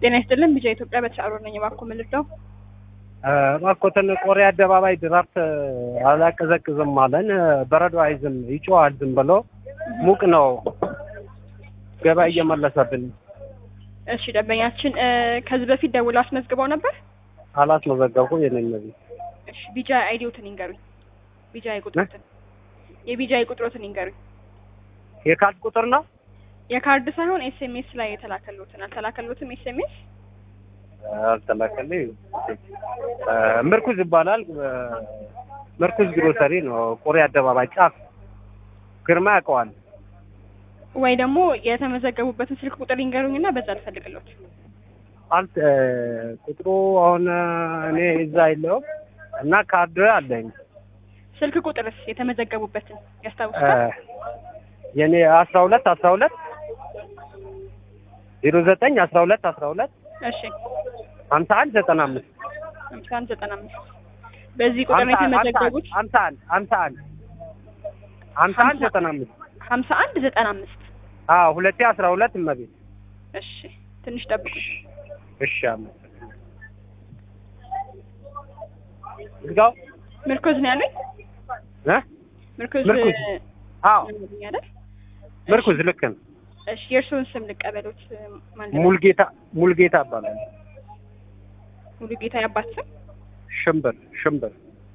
ጤና ይስጥልን ቢጃ ኢትዮጵያ በተሻሮ ነኝ። እባክዎ ምን ልርዳው? እባክዎትን ቆሬ አደባባይ ድራፍት አላቀዘቅዝም አለን። በረዶ አይዝም ይጮሃል ዝም ብሎ ሙቅ ነው። ገበያ እየመለሰብን እሺ ደንበኛችን እ ከዚህ በፊት ደውለው አስመዝግበው ነበር? አላስመዘገብኩም። የነኝ ነዚህ እሺ ቢጃ አይዲዎትን ይንገሩኝ። ቢጃ ቁጥሮትን የቢጃ ቁጥሮትን ይንገሩኝ። የካርድ ቁጥር ነው የካርድ ሳይሆን ኤስኤምኤስ ላይ የተላከሉትን አልተላከሉትም? ኤስኤምኤስ አልተላከልኝ። ምርኩዝ ይባላል። ምርኩዝ ግሮሰሪ ነው። ቆሬ አደባባይ ጫፍ ግርማ ያውቀዋል። ወይ ደግሞ የተመዘገቡበትን ስልክ ቁጥር ይንገሩኝና በዛ ልፈልግሎት። አልት ቁጥሩ አሁን እኔ እዛ የለውም እና ካርድ አለኝ። ስልክ ቁጥርስ የተመዘገቡበትን ያስታውሱታል? የኔ አስራ ሁለት አስራ ሁለት ዜሮ ዘጠኝ አስራ ሁለት አስራ ሁለት እሺ ሀምሳ አንድ ዘጠና አምስት ሃምሳ አንድ ዘጠና አምስት በዚህ ቁጥር ነው የተመዘገቡት። ሀምሳ አንድ ሀምሳ አንድ ሀምሳ አንድ ዘጠና አምስት ሀምሳ አንድ ዘጠና አምስት አዎ ሁለቴ አስራ ሁለት እመቤት እሺ ትንሽ ጠብቁ። እሺ አመሰግናለሁ። ዝጋው ምርኩዝ ነው ያሉኝ? እ ምርኩዝ ምርኩዝ። አዎ ነው አይደል? ምርኩዝ ልክ ነው። እሺ የእርስዎን ስም ልቀበሎት። ማን ልበል? ሙልጌታ ሙልጌታ እባላለሁ። ሙሉ ጌታ ያባት ስም ሽምብር ሽምብር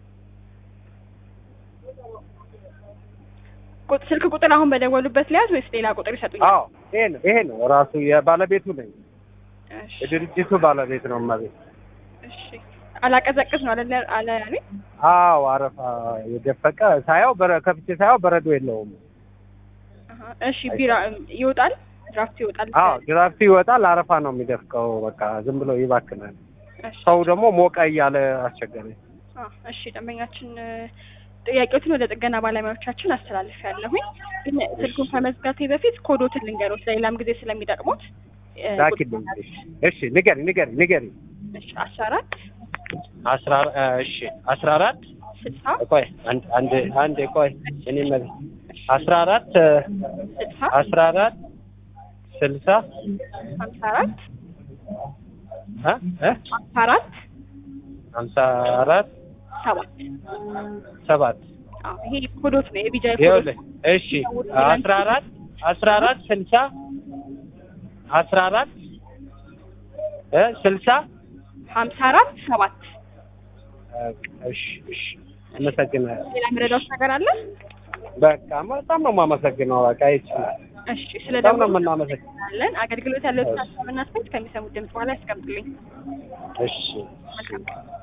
ቁጥ- ስልክ ቁጥር አሁን በደወሉበት ሊያዝ ወይስ ሌላ ቁጥር ይሰጡኛል? አዎ ይሄ ነው ይሄ ነው ራሱ የባለቤቱ ነኝ። እሺ የድርጅቱ ባለቤት ነው እመቤት። እሺ አላቀዘቅዝ ነው አለ አለ ያሉኝ? አዎ አረፋ የደፈቀ ሳያው በረ ከፍቼ ሳያው በረዶ የለውም። አሀ፣ እሺ ቢራ ይወጣል፣ ድራፍት ይወጣል። አዎ ድራፍቱ ይወጣል፣ አረፋ ነው የሚደፍቀው። በቃ ዝም ብሎ ይባክናል። እሺ ሰው ደግሞ ሞቀ እያለ አስቸገረኝ። አ፣ እሺ ደንበኛችን እ፣ ጥያቄዎትን ወደ ጥገና ባለሙያዎቻችን አስተላልፍ ያለሁኝ ግን ስልኩን ከመዝጋቴ በፊት ኮዶትን ልንገሮት ለሌላም ጊዜ ስለሚጠቅሙት እ፣ ላኪልኝ። እሺ ንገሪ ንገሪ ንገሪ። እሺ አስራ አራት አስራ እሺ አስራ አራት ስልሳ ቆይ አንድ አንድ አንድ ቆይ እኔ መ- አስራ አራት ስልሳ አስራ አራት ስልሳ ሀምሳ አራት እ እ ሀምሳ አራት ሀምሳ አራት ሰባት ሰባት አዎ ይሄ ኮዶት ነው የቢጃ ኮዶት ይኸውልህ እሺ አስራ አራት አስራ አራት ስልሳ አስራ አራት እ ስልሳ ሀምሳ አራት ሰባት እሺ እሺ አመሰግናለሁ። ሌላ የምረዳውት ነገር አለ? በቃ በጣም ነው የማመሰግነው። በቃ ይቺ እሺ ስለ በጣም ነው ደውሉ የምናመሰግነው። እናመሰግናለን። አገልግሎት ያለው ሀሳብና አስተያየት ከሚሰሙት ድምጽ በኋላ ያስቀምጡልኝ። እሺ መልካም ቀን።